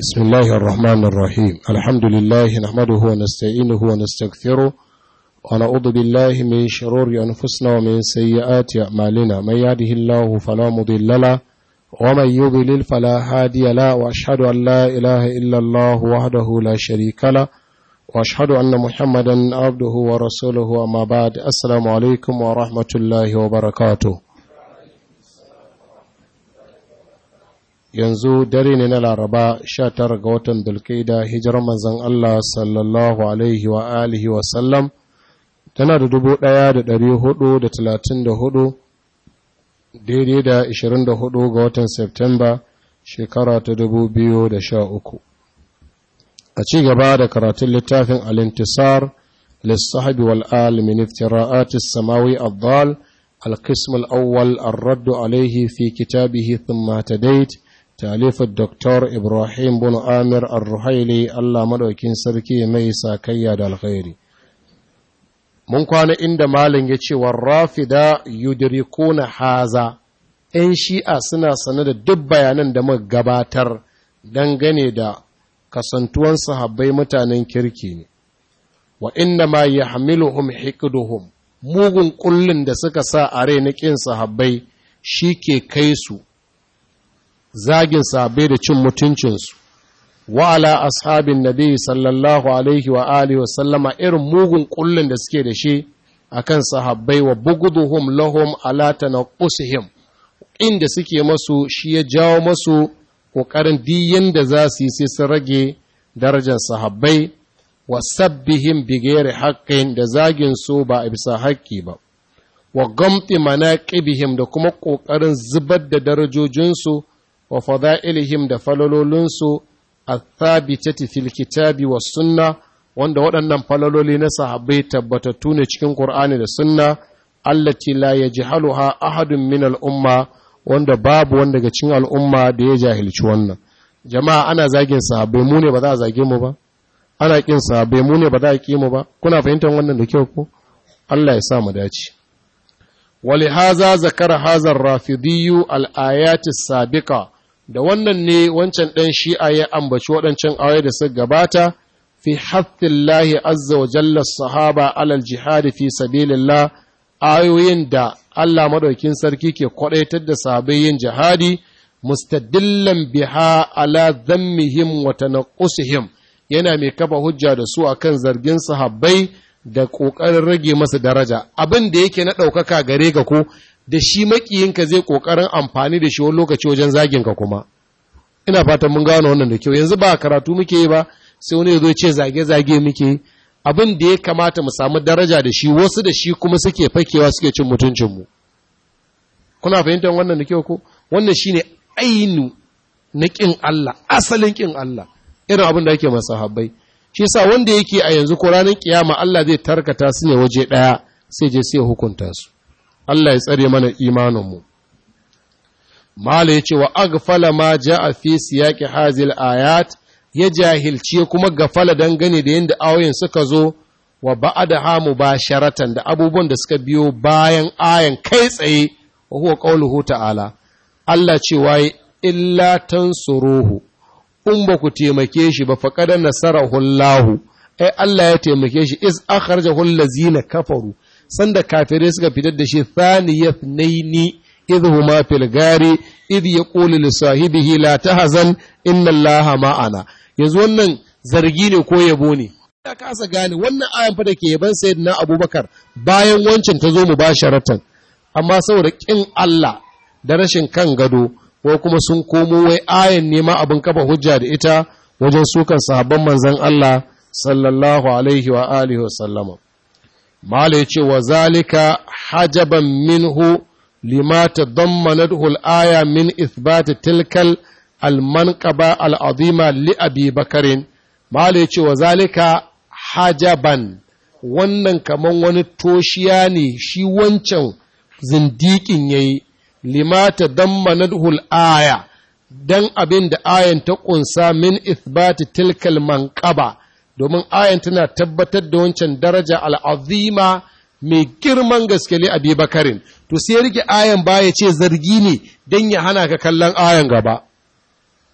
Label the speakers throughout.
Speaker 1: بسم الله الرحمن الرحيم الحمد لله نحمده ونستعينه ونستغفره ونعوذ بالله من شرور أنفسنا ومن سيئات أعمالنا من يهده الله فلا مضل له ومن يضلل فلا هادي له وأشهد أن لا إله إلا الله وحده لا شريك له وأشهد أن محمدا عبده ورسوله أما بعد السلام عليكم ورحمة الله وبركاته yanzu dare ne na laraba 19 ga watan dulkaida hijirar manzan Allah sallallahu alaihi wa alihi wa sallam tana da dubu ɗaya da ɗari hudu da talatin da hudu daidai da ishirin da hudu ga watan Septemba shekara ta dubu biyu da sha uku a ci gaba da karatun littafin alintisar lissahabi wal'al min iftira'atis samawi abdal القسم الأول الرد عليه في كتابه ثم تديت تاليف الدكتور إبراهيم بن آمر الرحيلي الله مدوكين سركي ميسا كياد الخير mun kwana inda malin ya ce warrafida yudrikuna haza ‘yan shi'a suna sane da duk bayanan da muka gabatar dangane da kasantuwan sahabbai mutanen kirki ne wa inna ma ya hamiluhum hikduhum mugun kullun da suka sa a rai na ƙin sahabbai shi ke kai su zagin sahabbai da cin mutuncinsu wa'ala ashabin nabi sallallahu alaihi wa alihi wa sallama irin mugun kullun da suke da shi akan sahabbai wa buguduhum lahum ala tanaqusihim inda suke masu shi ya jawo masu ƙoƙarin diyan da za su yi sai sun rage darajar sahabbai wa sabbihim bigayar haƙƙin da zagin su ba a bisa haƙƙi ba wa gamti manaqibihim da kuma ƙoƙarin zubar da darajojinsu wa fada'ilihim da falalolinsu athabitati fil kitabi was sunna wanda waɗannan falaloli na sahabbai tabbatattu ne cikin Qur'ani da sunna allati la yajhaluha ahadun min al-umma wanda babu wanda daga cikin al'umma da ya jahilci wannan jama'a ana zagin sahabbai mu ne ba za a zage mu ba ana kin sahabbai mu ne ba za a ki mu ba kuna fahimtar wannan da kyau ko Allah ya sa mu dace ولهذا ذكر هذا الرافضي الآيات السابقة da wannan ne wancan ɗan shi'a ya ambaci waɗancan ayoyi da suka gabata fi hattillahi azza wa jalla sahaba alal jihadi fi sabilillah ayoyin da Allah madaukin sarki ke kwadaitar da sahabbai yin jihadi mustadillan biha ala dhammihim wa tanqusihim yana mai kafa hujja da su akan zargin sahabbai da ƙoƙarin rage masa daraja abin da yake na ɗaukaka gare ka ko da shi makiyinka zai ƙoƙarin amfani da shi wani lokaci wajen zaginka kuma ina fatan mun gano wannan da kyau yanzu ba karatu muke yi ba sai wani zo ce zage-zage muke yi abin da ya kamata mu samu daraja da shi wasu da shi kuma suke fakewa suke cin mutuncinmu kuna fahimtar wannan da kyau ko wannan shine ainu na ƙin Allah asalin ƙin Allah irin abin da ake masa habbai shi yasa wanda yake a yanzu ko ranar kiyama Allah zai tarkata su ne waje ɗaya sai je sai hukunta su Allah ya tsare mana imaninmu Mala ya ce wa agfala ma ja'a fi siyaqi hazil ayat ya jahilci kuma gafala dangane da yadda ayoyin suka zo wa ba'adaha mubasharatan da abubuwan da suka biyo bayan ayan kai tsaye wa huwa qauluhu ta'ala Allah ce wai illa tansuruhu in ba ku taimake shi ba faƙadar nasarahu Allahu ai Allah ya taimake shi is akhrajahu allazina kafaru sanda kafirai suka fitar da shi thaniyat naini idh huma fil gari idh yaqulu li sahibihi la tahzan inna Allaha ma'ana yanzu wannan zargi ne ko yabo ne ya kasa gane wannan ayan fa da ke yaban sayyidina Abubakar bayan wancan ta zo mubasharatan amma saboda kin Allah da rashin kan gado ko kuma sun komo wai ayan nema abin kafa hujja da ita wajen sukan sahabban manzan Allah sallallahu alaihi wa alihi wa sallama mala yace wa zalika hajaban minhu lima tadammanathu al-aya min ithbat tilkal al-manqaba al-azima li abi bakarin mala yace wa zalika hajaban wannan kaman wani toshiya ne shi wancan zindikin yayi limata dammanadhul aya dan abin da ayan ta ƙunsa min ithbati tilkal manqaba domin ayan tana tabbatar da wancan daraja al'azima mai girman gaske li abi bakarin to sai rike ayan baya ce zargi ne dan ya hana ka kallon ayan gaba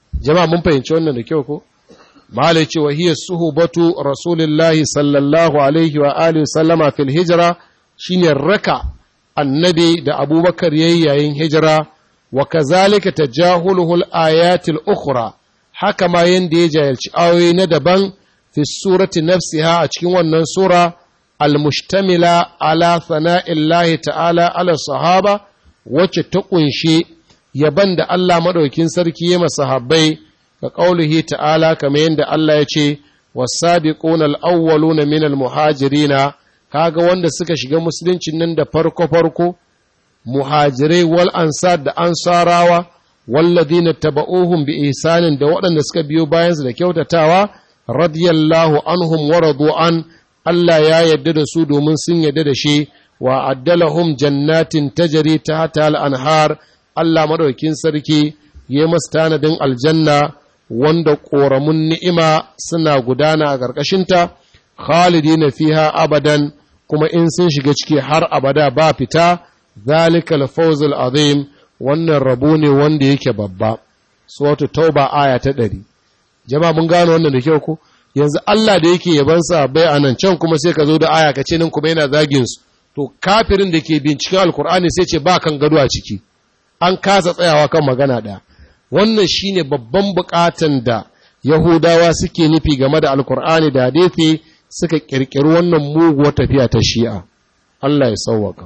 Speaker 1: jama'a mun fahimci wannan da kyau ko malai ce wa hiya suhubatu rasulillahi sallallahu alaihi wa alihi sallama fil hijra shine raka annabi da abubakar yayi yayin hijira wa kazalika tajahuluhu al-ayatil ukhra haka ma yanda ya jahilci ayoyi na daban fi surati nafsiha a cikin wannan sura al-mushtamila ala thana'illahi ta'ala ala sahaba wacce ta kunshi yaban da Allah madaukin sarki ya masahabbai ka qaulihi ta'ala kamar yanda Allah ya ce was-sabiquna al-awwaluna min al-muhajirina kaga wanda suka shiga musuluncin nan da farko farko muhajirai wal ansar da ansarawa walladina taba'uhum bi ihsanin da waɗanda suka biyo bayansu da kyautatawa radiyallahu anhum wa radu an Allah ya yarda da su domin sun yarda da shi wa addalahum jannatin tajri tahta al-anhar Allah madaukin sarki ya masu tanadin aljanna wanda ƙoramun ni'ima suna gudana a ƙarƙashinta khalidina fiha abadan kuma in sun shiga ciki har abada ba fita zalikal fawzul azim wannan rabo ne wanda yake babba suratu tauba aya ta ɗari. jama'a mun gano wannan da kyau ko yanzu Allah da yake yaban sa bai anan can kuma sai ka zo da aya ka ce nan kuma yana zagin su to kafirin da ke binciken alkur'ani sai ce ba kan gado a ciki an kasa tsayawa kan magana ɗaya wannan shine babban bukatan da yahudawa suke nufi game da alkur'ani da hadisi suka kirkiri wannan muguwar tafiya ta shi'a Allah ya sauwaka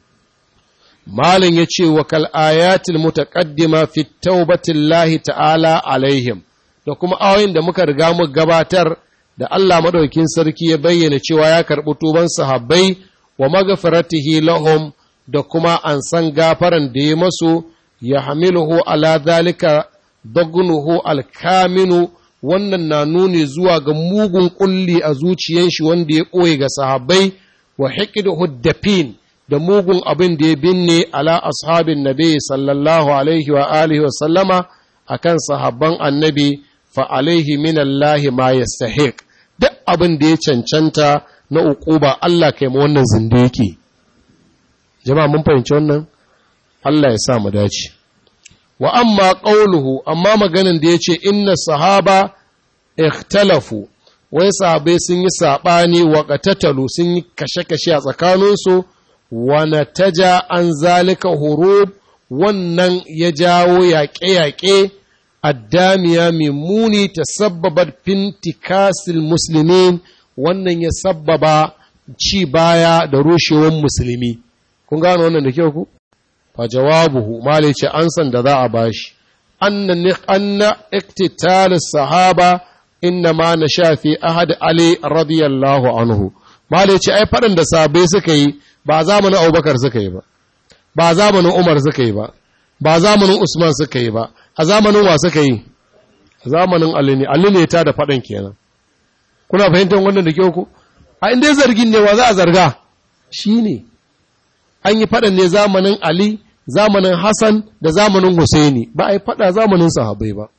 Speaker 1: Malin ya ce wa kal'ayatul mutaƙaddima fi taubatillahi ta'ala alaihim, da kuma ayoyin da muka riga mu gabatar da Allah maɗaukin sarki ya bayyana cewa ya karɓi tuban sahabbai wa magafiratihi lahum da kuma an san gafaran da ya masu ya hamiluhu ala zalika dagnuhu alkaminu wannan na nuni zuwa ga mugun ƙulli a zuciyan shi wanda ya ɓoye ga sahabbai wa hikiduhu dafin da mugun abin da ya binne ala ashabin nabi sallallahu alaihi wa alihi wa sallama akan sahabban annabi fa alaihi min Allah ma yastahiq duk abin da ya cancanta na uquba Allah kai mu wannan zindiki jama'a mun fahimci wannan Allah ya sa mu dace wa amma qauluhu amma maganin da yace inna sahaba ikhtalafu wai sahabai sun yi sabani wa qatatalu sun yi kashe-kashe a tsakaninsu wane taja an zalika hurub wannan ya jawo yaƙe-yaƙe addamiya mai muni ta sabbaba fintikasil musulmin wannan ya sabbaba ci baya da rushewar musulmi kun gano wannan da kyau ku fa jawabuhu malai ce an san da za a bashi anna anna iktital sahaba inna ma na shafi ahad ali radiyallahu anhu malai ce ai faɗin da sabai suka yi ba zamanin abubakar suka yi ba ba zamanin umar suka yi ba ba zamanin usman suka yi ba a zamanin wa suka yi zamanin ali ne ali ne ta da faɗin kenan kuna fahimtar wannan da kyau ku a inda zargin ne wa za a zarga shi ne an yi faɗin ne zamanin ali zamanin hassan da zamanin husaini ba a yi faɗa zamanin sahabai ba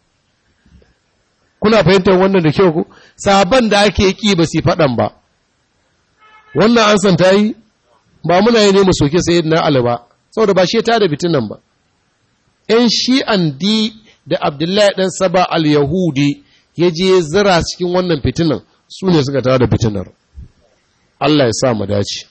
Speaker 1: kuna fahimtar wannan da kyau ku sahaban da ake ƙi ba su faɗan ba wannan an san ta yi ba muna yi ne mu soke sayid na Ali ba saboda ba shi ta da fitinan ba ‘yan shi'an di da Abdullahi ɗan Saba al-Yahudi ya je zira cikin wannan fitinan su ne suka tada fitinar Allah ya sa mu dace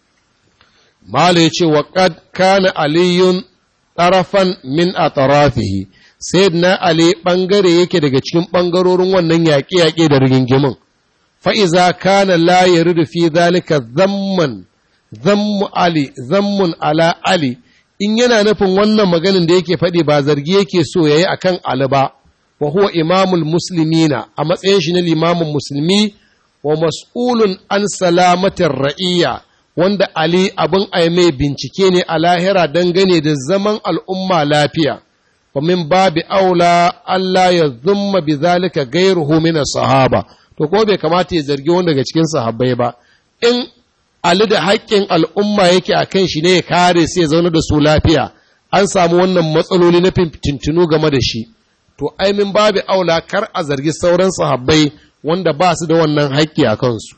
Speaker 1: Mala ya ce wa qad kana aliyun tarafan min atrafihi sayyidina Ali bangare yake daga cikin bangarorin wannan yaƙe-yaƙe da rigingimin fa iza kana la yaridu fi zalika zamman zammu Ali, zammun ala Ali, in yana nufin wannan maganin da yake faɗi ba zargi yake so ya yi a kan Ali ba, wa huwa imamul muslimina a matsayin shi na limamin musulmi wa mas'ulun an salamatin ra'iyya wanda Ali abin a mai bincike ne a lahira dangane da zaman al'umma lafiya. wa min babi aula Allah ya zumma bi zalika gairuhu min sahaba to ko bai kamata ya zargi wanda daga cikin sahabbai ba in Ali da haƙƙin al'umma yake a kan shi ne ya kare sai ya zaune da su lafiya, an samu wannan matsaloli na fintinu game da shi, to aimin babu aula kar a zargi sauran sahabbai wanda ba su da wannan haƙƙi a kansu.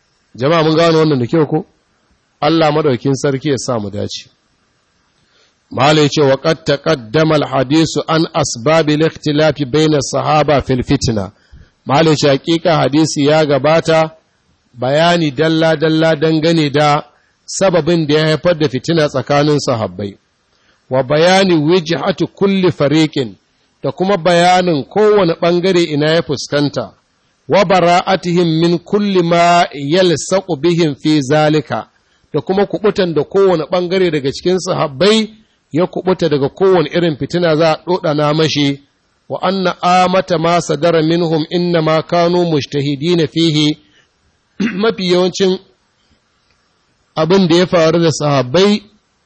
Speaker 1: Jama'a mun gano wannan da kyau ko? Allah madaukin sarki ya sa mu dace. malai ce wa qad taqaddama al-hadisu an asbabi al-ikhtilafi bayna sahaba fil fitna malai ce hakika hadisi ya gabata bayani dalla dalla dangane da sababin da ya haifar da fitina tsakanin sahabbai wa bayani wijhatu kulli fariqin da kuma bayanin kowane ɓangare ina ya fuskanta, wa bara'atihim min kulli ma yalsaqu bihim fi zalika da kuma kubutan da kowane ɓangare daga cikin sahabbai ya kubuta daga kowane irin fitina za a ɗoɗana mashi wa anna amata ma sadara minhum inna ma kanu mujtahidina fihi mafi yawancin abin da ya faru da sahabbai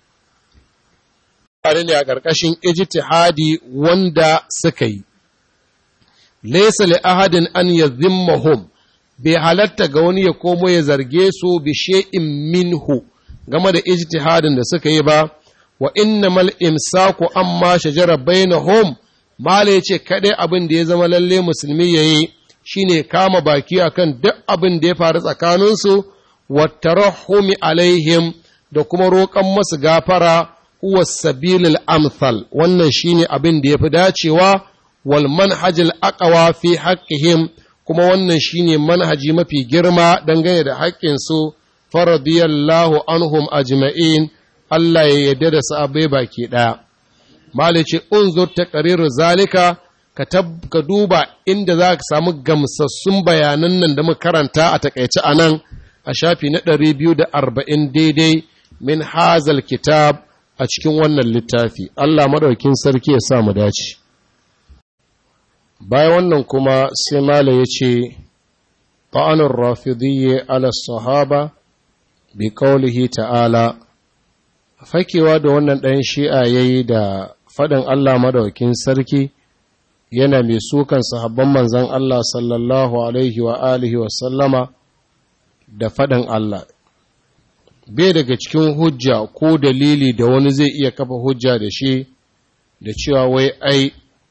Speaker 1: faru ne a ƙarƙashin ijtihadi wanda suka yi. Laisa li ahadin an ya zimmahum bai halatta ga wani ya komo ya zarge su bi she'in minhu game da ijtihadin da suka yi ba, wa inna mal imsaku amma shajara bainahum mala ya ce kaɗai abin da ya zama lalle musulmi ya yi shi ne kama baki akan duk abin da ya faru tsakaninsu, wa tarahumi alaihim da kuma roƙon masu gafara huwa sabilil amthal wannan shine abin da yafi dacewa wal manhajil aqwa fi haqqihim kuma wannan shine manhaji mafi girma dangane da haƙƙin su faradiyallahu anhum ajma'in Allah ya yarda da sahabbai baki daya malice unzur taqrir zalika ka ka duba inda za ka samu gamsassun bayanan nan da muka karanta a takaice anan a shafi na 240 daidai min hazal kitab a cikin wannan littafi Allah madaukin sarki ya sa mu dace bayan wannan kuma sai mala ya ce ta'anur rafidiyye ala sahaba bi qaulihi ta'ala fakewa da wannan ɗan shi'a yayi da faɗin Allah madaukin sarki yana mai sukan sahabban manzon Allah sallallahu alaihi wa alihi wa sallama da faɗin Allah bai daga cikin hujja ko dalili da wani zai iya kafa hujja da shi da cewa wai ai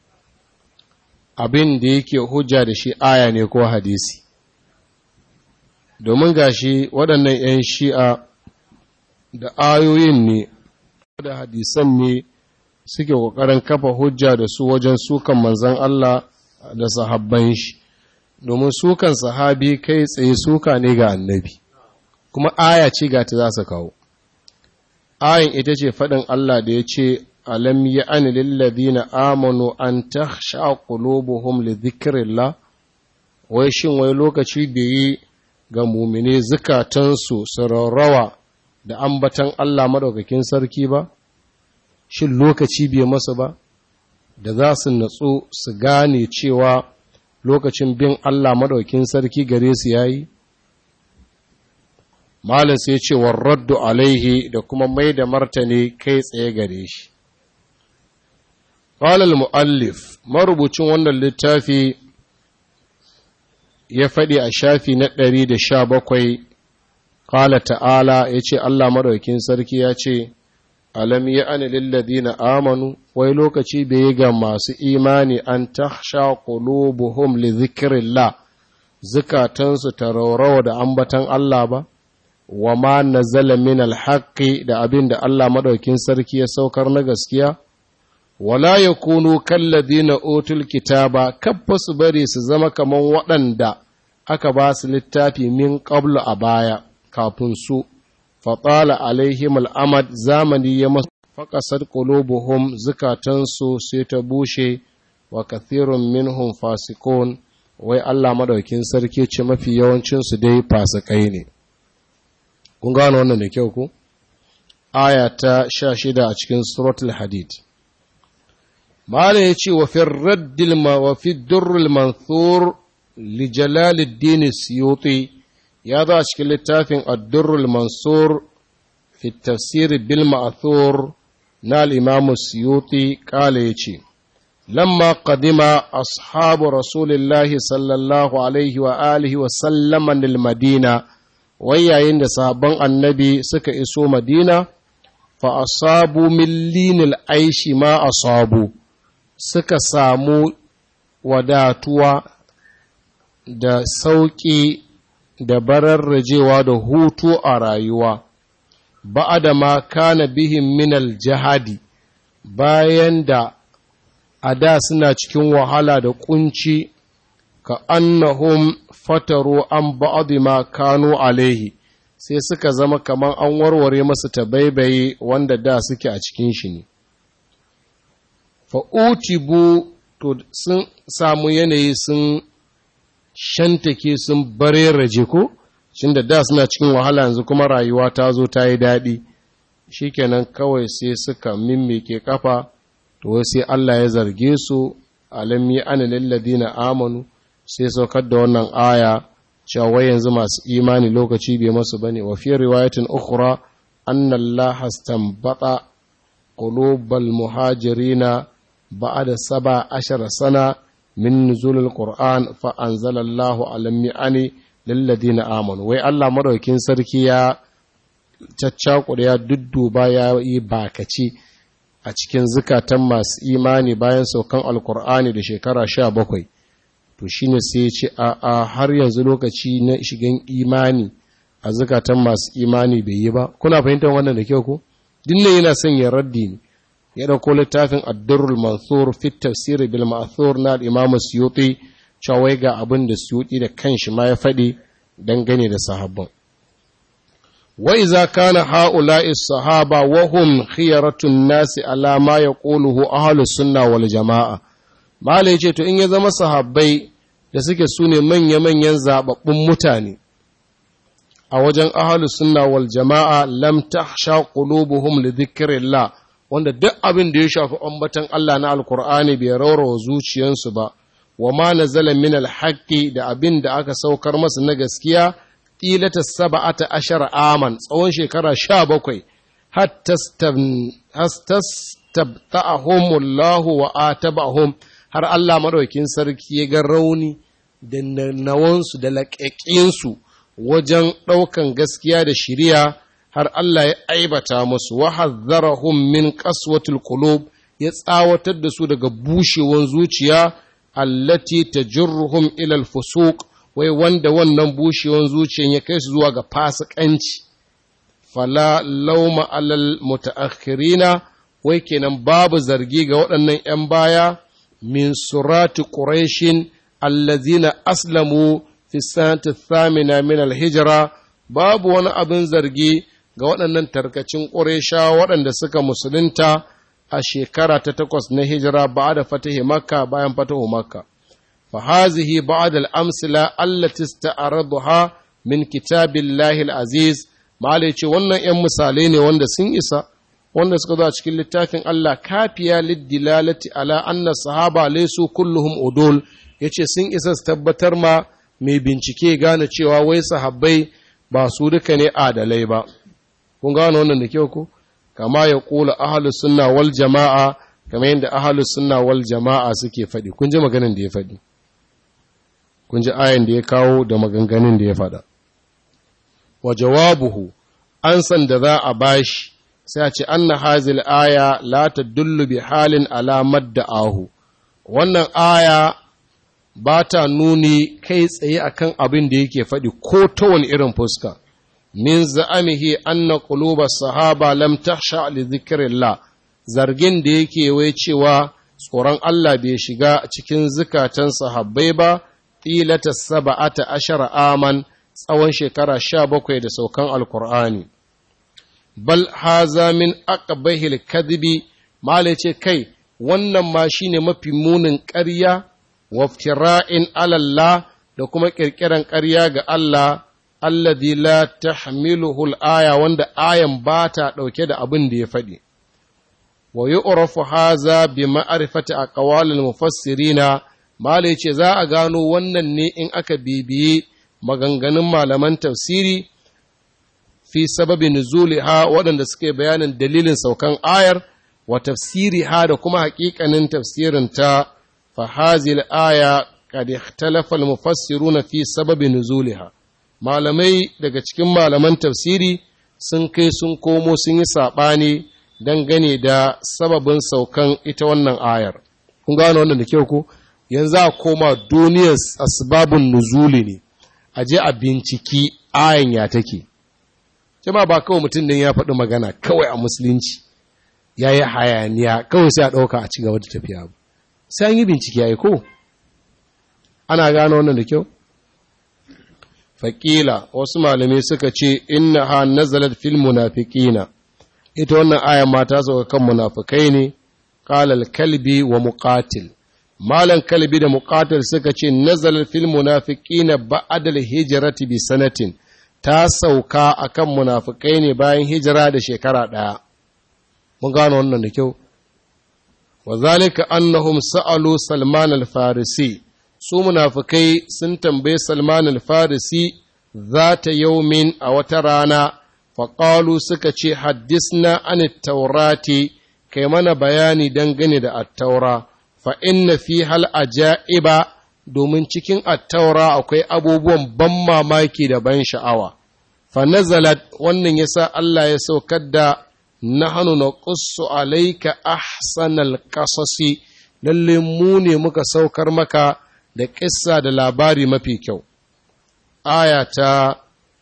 Speaker 1: abin da yake hujja da shi aya ne ko hadisi domin gashi waɗannan 'yan shi'a da ayoyin ne da hadisan ne suke ƙoƙarin kafa hujja da su wajen sukan manzan Allah da sahabban shi domin sukan sahabi kai tsaye suka ne ga annabi kuma aya ce ga ta za su kawo ayin ita ce faɗin Allah da ya ce alam ya ani lillazina amanu an takhsha qulubuhum li dhikrillah wai shin wai lokaci bai yi ga mumine zukatansu su rarrawa da ambatan Allah madaukakin sarki ba shin lokaci bai masa ba da za su natsu su gane cewa lokacin bin Allah madaukakin sarki gare su yayi Malam sai ce raddu alaihi da kuma mai da martani kai tsaye gare shi. Ƙalal mu'allif, marubucin wannan littafi ya faɗi a shafi na ɗari da sha bakwai, ƙala ta'ala ya ce Allah maɗaukin sarki ya ce, Alam ya ani lilladina amanu, wai lokaci bai yi ga masu imani an ta sha ƙulubuhum li zikirillah, zukatansu ta raurawa da ambatan Allah ba? wa ma nazala min alhaqqi da abin da Allah madaukin sarki ya saukar na gaskiya wala yakunu kalladina utul kitaba kabba su bari su zama kaman waɗanda aka ba su littafi min qablu a baya kafin su fatala alaihim al'amad zamani ya masu faƙasar qulubuhum zukatansu sai ta bushe wa kathirun minhum fasikun wai Allah madaukin sarki ce mafi yawancinsu dai fasikai ne kun gano wannan da kyau ku aya ta sha shida a cikin suratul hadid mala ya ce wa firraddil ma wa fi durrul manthur li jalaluddin siyuti ya zo a cikin littafin ad-durrul mansur fi tafsir bil ma'thur na al-imam siyuti kala yace lamma qadima ashabu rasulillahi sallallahu alaihi wa alihi wa sallama lil madina wai yayin da sabon annabi suka iso madina fa asabu millinil aishi ma asabu suka samu wadatuwa da sauƙi da bararrajewa da hutu a rayuwa ba'ada ma kana bihin minal jihadi bayan da a da suna cikin wahala da kunci ka annahum fataru an ba'adu ma kanu alaihi sai suka zama kamar an warware masu tabaibaye wanda da suke a cikin shi ne fa'utibu to sun samu yanayi sun shantake sun bareraje ko shin da da suna cikin wahala yanzu kuma rayuwa ta zo ta yi daɗi shikenan kawai sai suka mimmike kafa to sai Allah ya zarge su alam yi ana lalladina amanu sai saukar da wannan aya cewa yanzu masu imani lokaci bai masu bane wa fi riwayatin ukhra anna Allah astanbata qulubal muhajirina ba'da saba ashara sana min nuzulil qur'an fa anzala Allah alam yani lilladina amanu wai Allah madaukin sarki ya caccakure ya dudduba ya yi bakaci a cikin zukatan masu imani bayan saukan alkur'ani da shekara sha bakwai to shi ne sai ce a har yanzu lokaci na shigan imani a zukatan masu imani bai yi ba kuna fahimtar wannan da kyau ko dinne yana son ya raddi ne ya dauko littafin addurrul mansur fi tafsir bil ma'thur na al-imam suyuti cewa ga abin da suyuti da kanshi ma ya faɗi dangane da sahabban وإذا كان هؤلاء الصحابة وهم خيرة الناس على ما يقوله أهل السنة والجماعة ما ليce to in ya zama sahabbai da suke sune manya-manyan zababbun mutane a wajen ahlus sunna wal jama'a lam tahsha qulubuhum li dhikrillah wanda duk abin da ya shafi ambatan Allah na alkur'ani bai raurawa zuciyansu ba wa ma nazala min alhaqqi da abin da aka saukar masa na gaskiya ƙilata saba'ata ashar aman tsawon shekara sha bakwai hattastabta'ahumullahu wa atabahum har Allah maɗaukin sarki ya ga rauni da nawansu da laƙaƙinsu wajen ɗaukan gaskiya da shiriya har Allah ya aibata musu wa hazzarahum min qaswatil qulub ya tsawatar da su daga bushewan zuciya allati tajurruhum ila al-fusuq wai wanda wannan bushewan zuciyan ya kai su zuwa ga fasikanci fala lauma alal mutaakhirina wai kenan babu zargi ga waɗannan 'yan baya min surati quraishin allazina aslamu fi sanati thamina min alhijra babu wani abin zargi ga waɗannan tarkacin quraisha waɗanda suka musulunta a shekara ta takwas na hijira ba da fatahi makka bayan fatahu makka فهذه بعض الأمثلة التي استعرضها من كتاب الله العزيز ما ce wannan ‘yan misalai ne wanda sun isa wanda suka zo a cikin littafin Allah kafiya liddilalati ala anna sahaba laysu kulluhum udul yace sun isa su tabbatar ma mai bincike gane cewa wai sahabbai ba su duka ne adalai ba kun gane wannan da kyau ko kama ya kula ahlus sunna wal jama'a kamar yadda ahlus sunna wal jama'a suke faɗi kun ji maganin da ya faɗi kun ji ayan da ya kawo da maganganun da ya faɗa. Wa jawabuhu, an san da za a bashi, sai a ce, Anna hazil aya la ta dullu bi halin alamar da ahu. Wannan aya ba ta nuni kai tsaye akan abin da yake faɗi ko ta wani irin fuska. Min za'amihi anna quluba sahaba lam tahsha li dhikrillah zargin da yake wai cewa tsoron Allah bai shiga cikin zukatan sahabbai ba tilata saba'ata ashara aman tsawon shekara sha bakwai da saukan alkur'ani bal haza min aqbahil kadhibi mala ce kai wannan ma shine mafi munin ƙarya waftira'in alallah da kuma ƙirƙiran ƙarya ga Allah alladhi la tahmiluhu al-aya wanda ayan ba ta ɗauke da abin da ya faɗi wa yu'rafu haza bi ma'rifati aqwalil mufassirina Mala ce za a gano wannan ne in aka bibiye maganganun malaman tafsiri fi sababin nuzuli ha waɗanda suke bayanin dalilin saukan ayar wa tafsiri ha da kuma haƙiƙanin tafsirin ta fahazil aya kad ikhtalafa al-mufassiruna fi sababin nuzuliha malamai daga cikin malaman tafsiri sun kai sun komo sun yi saɓani dangane da sababin saukan ita wannan ayar kun gano wannan da kyau ko yanzu a koma duniyar asbabun nuzuli ne a je a binciki ayan ya take jama ba kawai mutum din ya faɗi magana kawai a musulunci ya yi hayaniya kawai sai a ɗauka a ci gaba da tafiya sai an yi bincike ya yi ko ana gano wannan da kyau faƙila wasu malamai suka ce inna ha nazalat fil munafiqina ita wannan ayan ma ta sauka kan munafikai ne qalal kalbi wa muqatil malan kalbi da muqatil suka ce nazalat fil munafiqina ba'da al hijrati bi sanatin ta sauka akan munafikai ne bayan hijira da shekara ɗaya mun gano wannan da kyau wa zalika annahum sa'alu salman al-farisi su munafikai sun tambaye salman al-farisi zata yaumin a wata rana faƙalu suka ce haddisna an taurati kai mana bayani dangane da attaura fa inna fi hal ajaiba domin cikin attaura akwai abubuwan ban mamaki da ban sha'awa fa nazalat wannan yasa Allah ya saukar da nahnu naqussu alayka ahsanal qasasi lalle mu ne muka saukar maka da kissa da labari mafi kyau aya ta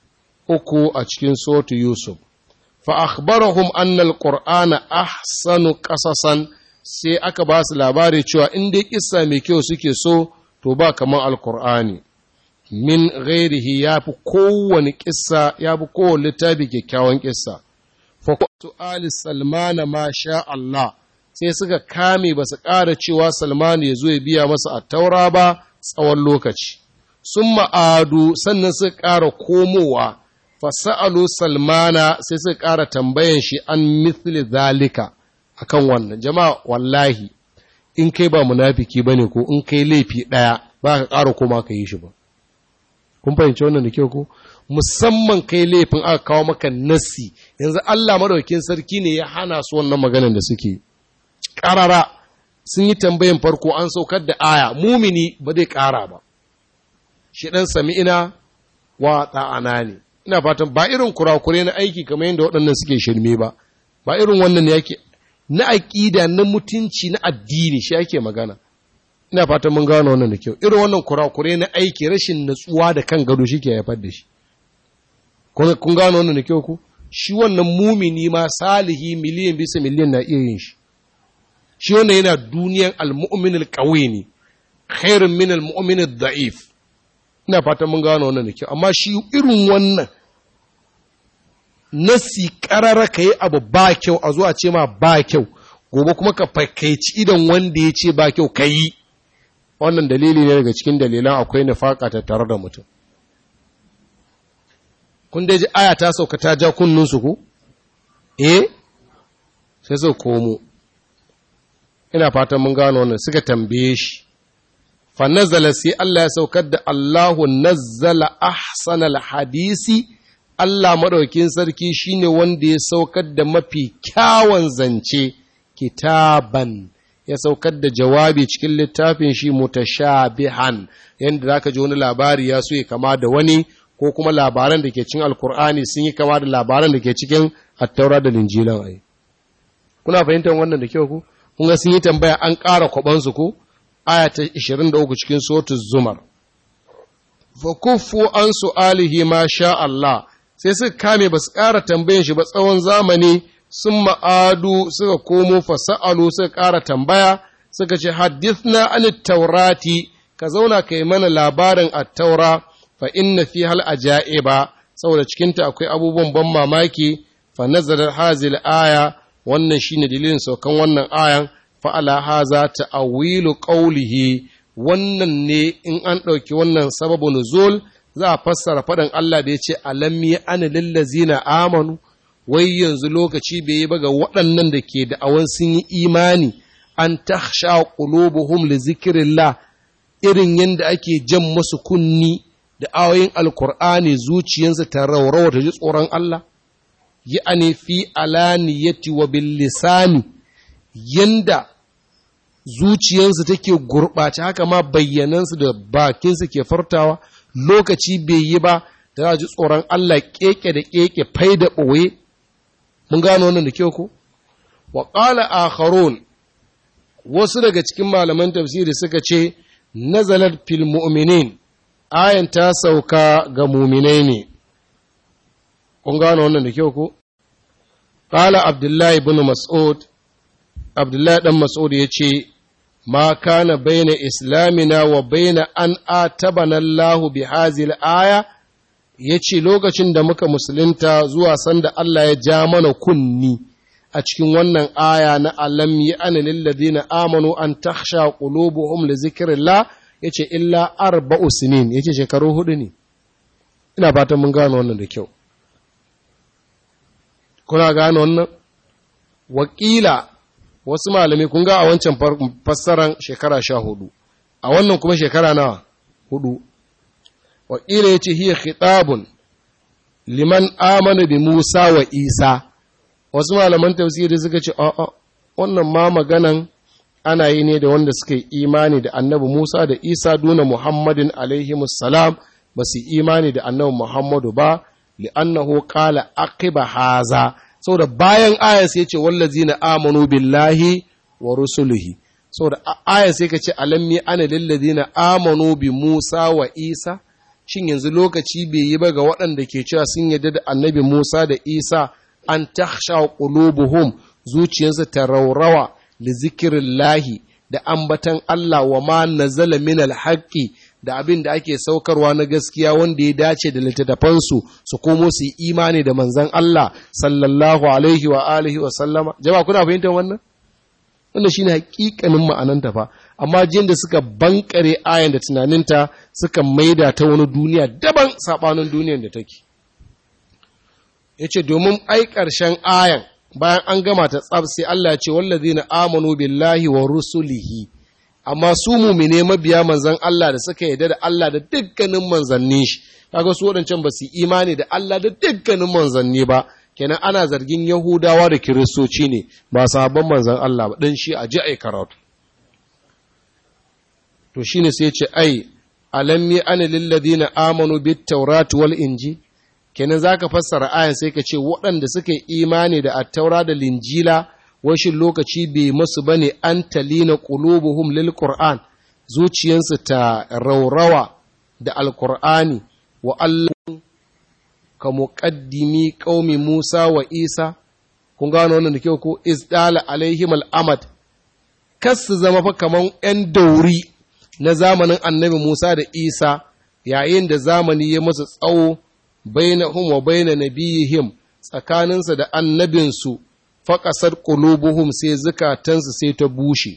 Speaker 1: uku a cikin sotu Yusuf fa akhbarahum anna alqur'ana ahsanu qasasan sai aka ba su labari cewa in dai kissa mai kyau suke so to ba kamar alqur'ani min ghairihi yafi kowane kissa yafi kowane littafi kyakkyawan kissa fa ali salmana ma sha Allah sai suka kame ba su ƙara cewa salman ya zo ya biya masa a taura ba tsawon lokaci sun ma'adu sannan suka ƙara komowa fasa'alu salmana sai suka ƙara tambayan shi an mithli zalika akan wannan jama'a wallahi in kai ba munafiki bane ko in kai laifi ɗaya ba ka ƙara koma ka yi shi ba kun fahimci wannan da kyau ko musamman kai laifin aka kawo maka nassi yanzu Allah madaukakin sarki ne ya hana su wannan maganar da suke ƙarara sun yi tambayan farko an saukar da aya mumini ba zai ƙara ba shi ɗan sami'ina wa ta'ana ne ina fatan ba irin kurakure na aiki kamar yadda waɗannan suke shirme ba ba irin wannan yake na aƙida na mutunci na addini shi ake magana ina fatan mun gano wannan da kyau irin wannan kurakure na aiki rashin natsuwa da kan gado shi ke haifar da shi kun gano wannan da kyau ku shi wannan mumini ma salihi miliyan bisa miliyan na iya yin shi shi wannan yana duniyan al-mu'min al-qawi ne khairun min al-mu'min al-da'if ina fatan mun gano wannan da kyau amma shi irin wannan nasi karara ka yi abu ba kyau a zuwa ce ma ba kyau gobe kuma ka fakaici idan wanda ya ce ba kyau ka yi wannan dalili ne daga cikin dalilan akwai nufaka ta tare da mutum kun dai ji aya ta sauka ta ja kunnunsu ku eh sai su komo ina fatan mun gano wannan suka tambaye shi fa nazala sai Allah ya saukar da Allahu nazzala ahsanal hadisi Allah madaukin sarki shine wanda ya saukar da mafi kyawun zance kitaban ya saukar da jawabi cikin littafin shi mutashabihan yanda zaka ji wani labari ya so ya kama da wani ko kuma labaran da ke cikin alkur'ani sun yi kama da labaran da ke cikin attaura da linjilan ai kuna fahimtar wannan da kyau ku kun ga sun yi tambaya an ƙara kwabansu ko aya ta 23 cikin sotu zumar fa kuffu an su'alihi ma sha Allah sai suka kame ba su ƙara tambayan shi ba tsawon zamani sun ma'adu suka komo fasa'alu suka ƙara tambaya suka ce hadithna an taurati ka zauna ka yi mana labarin attaura fa inna fi hal ajaiba saboda cikinta akwai abubuwan ban mamaki fa nazarar hazil aya wannan shine dalilin saukan wannan ayan fa ala haza ta'awilu qawlihi wannan ne in an ɗauki wannan sababu nuzul za a fassara faɗin Allah da ya ce alam ya ana lillazina amanu wai yanzu lokaci bai yi ba ga waɗannan da ke da'awan sun yi imani an takhsha qulubuhum li zikrillah irin yadda ake jan musu kunni da ayoyin alkur'ani zuciyarsa ta raurawa ta ji tsoron Allah yi ane fi alaniyati wa bil lisani yanda zuciyarsa take gurɓace haka ma bayyanansu da bakinsu ke fartawa lokaci bai yi ba da za ji tsoron Allah keke da keke fai da ɓoye mun gano wannan da kyau ko wa qala akharun wasu daga cikin malaman tafsiri suka ce nazalat fil mu'minin ayan ta sauka ga muminai ne kun gano wannan da kyau ko qala abdullahi ibn mas'ud abdullahi dan mas'ud ya ce ma kana baina islamina wa baina an atabana Allah bi hazil aya yace lokacin da muka musulunta zuwa sanda Allah ya ja mana kunni a cikin wannan aya na alam yi an lilladina amanu an takhsha qulubuhum li zikrillah yace illa arba'u sinin yace shekaru hudu ne ina fatan mun gano wannan da kyau kuna gano wannan wakila wasu malamai kun ga a wancan fassaran shekara sha hudu a wannan kuma shekara nawa hudu wakila ya ce hiya khitabun liman amana bi musa wa isa wasu malaman tafsiri suka ce a'a wannan ma maganan ana yi ne da wanda suka yi imani da annabi musa da isa duna muhammadin alaihi salam ba su imani da annabi muhammadu ba li'annahu qala aqiba haza saboda bayan aya sai ce wallazina amanu billahi wa rusulihi saboda aya sai ka ce alammi ana lillazina amanu bi Musa wa Isa shin yanzu lokaci bai yi ba ga waɗanda ke cewa sun yarda da annabi Musa da Isa an takhsha qulubuhum zuciyarsa ta raurawa li zikrillahi da ambatan Allah wa ma nazala min alhaqi da abin da ake saukarwa na gaskiya wanda ya dace da littattafansu su komo su yi imani da manzan Allah sallallahu alaihi wa alihi wa sallama jama'a kuna fahimtar wannan wannan shine hakikanin ma'ananta fa amma jin da suka bankare ayan da tunaninta suka maida ta wani duniya daban sabanin duniyar da take yace domin ai karshen ayan bayan an gama ta tsaf sai Allah ya ce wallazina amanu billahi wa rusulihi amma su mumine mabiya manzan Allah da suka yarda da Allah da dukkanin manzanni shi kaga su wadancan ba su imani da Allah da dukkanin manzanni ba kenan ana zargin Yahudawa da Kiristoci ne ba sabon manzan Allah ba dan shi a ji ai karatu to shine sai ce ai alammi ana lil ladina amanu bit tawrat wal inji kenan zaka fassara ayan sai ka ce waɗanda suka yi imani da at-taura da linjila washin lokaci bai masu ba ne an talina ƙulubuhum lil Qur'an zuciyansu ta raurawa da alƙur'ani wa Allah ka muƙaddimi ƙaumi Musa wa Isa, kun gano wannan da kyau ko isdala alaihim al'amad, kas su zama fa kaman ‘yan dauri na zamanin annabi Musa da Isa yayin da zamani ya masa tsawo bainahum wa baina nabiyihim tsakaninsa da annabinsu faƙasar ƙulubuhum sai zukatansu sai ta bushe.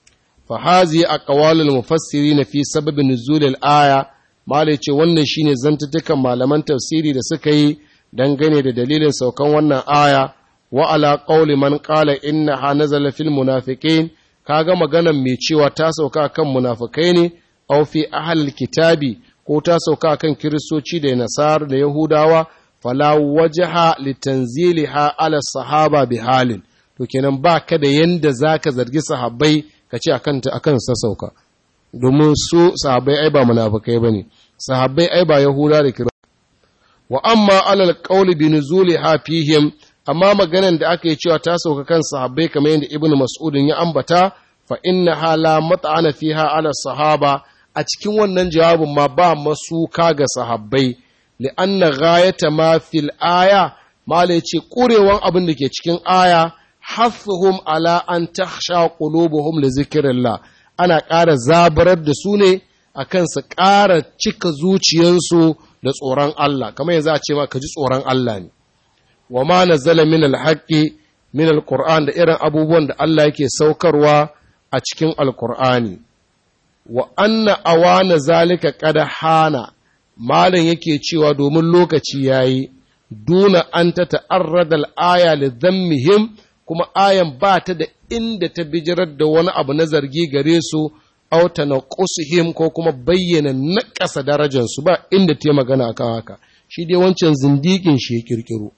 Speaker 1: Fahazi a ƙawalul mufassiri na fi sababin nuzulil aya, Mala ce wannan shine zantutukan malaman tafsiri da suka yi dangane da dalilin saukan wannan aya, wa ala ƙauli man ƙala inna ha nazala fil munafiqin kaga maganan mai cewa ta sauka kan munafikai ne, aw fi ahlil kitabi ko ta sauka kan kiristoci da nasar da yahudawa fala wajaha litanziliha ala sahaba bi halin to kenan ba ka da yanda zaka zargi sahabbai ka ce akan ta akan sassauka domin su sahabbai ai ba munafikai bane sahabbai ai ba yahuda da kira wa amma alal qawli bi nuzuliha fihim amma maganan da aka yi cewa ta sauka kan sahabbai kamar yadda ibnu mas'udin ya ambata fa inna hala mat'ana fiha ala sahaba a cikin wannan jawabin ma ba masuka ga sahabbai li'anna ghayata ma fil aya mala yace kurewan abin da ke cikin aya hafuhum ala an takhsha qulubuhum li zikrillah ana ƙara zabarar da su ne akan su ƙara cika zuciyansu da tsoron Allah kamar yanzu a ce ma ka ji tsoron Allah ne wa ma nazala min alhaqqi min alquran da irin abubuwan da Allah yake saukarwa a cikin alqur'ani wa anna awana zalika qad hana malam yake cewa domin lokaci yayi duna an ta ta'arrada al-aya li dhammihim kuma ayan ba ta da inda ta bijirar da wani abu na zargi gare su aw tanqusuhum ko kuma bayyana naƙasa darajar su ba inda ta magana akan haka shi dai wancan zindikin shi ya kirkiro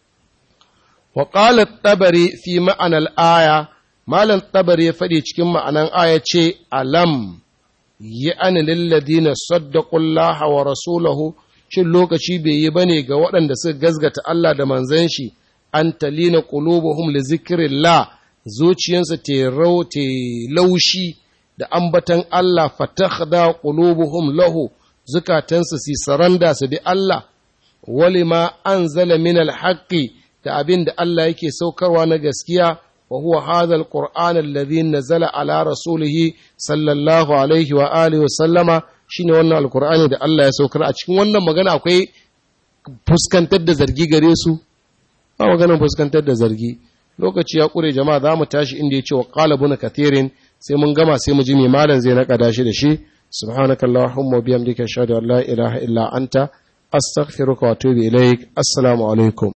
Speaker 1: wa qala at-tabari fi ma'ana al-aya malam tabari ya faɗi cikin ma'anan aya ce alam yi an lilladina saddaqullaha wa rasulahu shin lokaci bai yi bane ga waɗanda suka gazgata Allah da manzon shi an talina qulubuhum li zikrillah zuciyansa te rau te laushi da ambatan Allah fatakhda qulubuhum lahu zukatansu si saranda su bi Allah walima anzala min alhaqqi da abin da Allah yake saukarwa na gaskiya wa huwa hadha alquran alladhi nazala ala rasulihi sallallahu alaihi wa alihi wa sallama shine wannan alqur'ani da Allah ya saukar a cikin wannan magana akwai fuskantar da zargi gare su ba maganar fuskantar da zargi lokaci ya kure jama'a za mu tashi inda ya ce wa qala buna kathirin sai mun gama sai mu ji me malam zai naƙada shi da shi subhanakallahumma wa bihamdika ashhadu an la ilaha illa anta astaghfiruka wa atubu ilaik assalamu alaikum